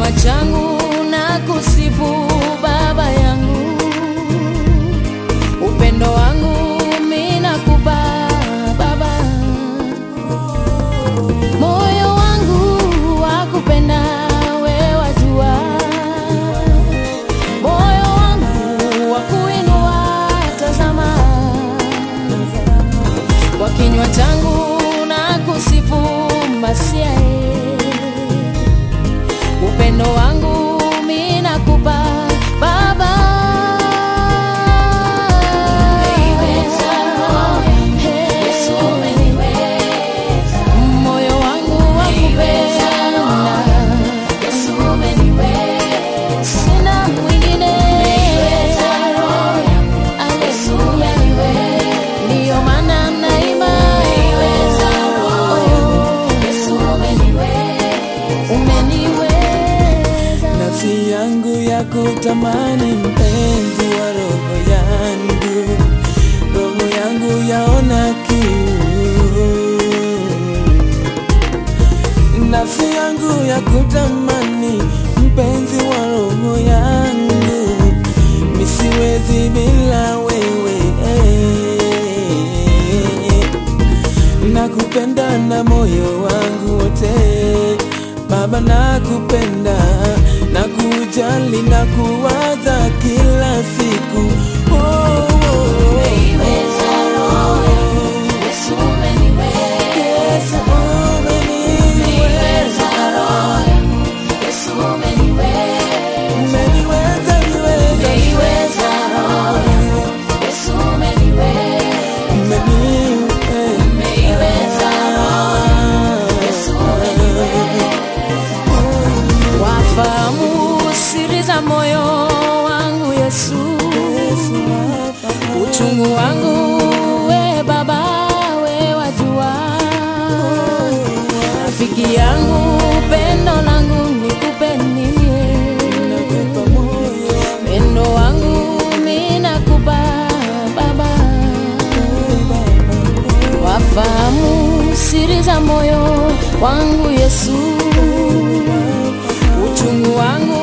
kinywa changu na kusifu Baba yangu, upendo wangu mimi nakupa Baba, moyo wangu wakupenda wewe wajua, moyo wangu wakuinua tazama, kwa kinywa changu na kusifu Masia upendo wangu mimi nakupa Baba. Moyo wangu wakupenda, sina mwingine. Haleluya, ndiyo maana naimba. Umeniweza. nafsi yangu ya kutamani mpenzi wa roho yangu, roho yangu yaona kiu, nafsi yangu ya kutamani mpenzi wa roho yangu, misiwezi bila wewe nakupenda na moyo wangu wote Baba, nakupenda na kujali na kuwaza kila siku oh, oh, oh. Yesu, umeniweza. Umeniweza, niweza. Umeniweza. wafahamu siri za moyo wangu Yesu, uchungu wangu we Baba, we wajua, rafiki yangu, pendo langu nikupe nini? Pendo wangu mimi nakupa Baba, wafahamu siri za moyo wangu Yesu, uchungu wangu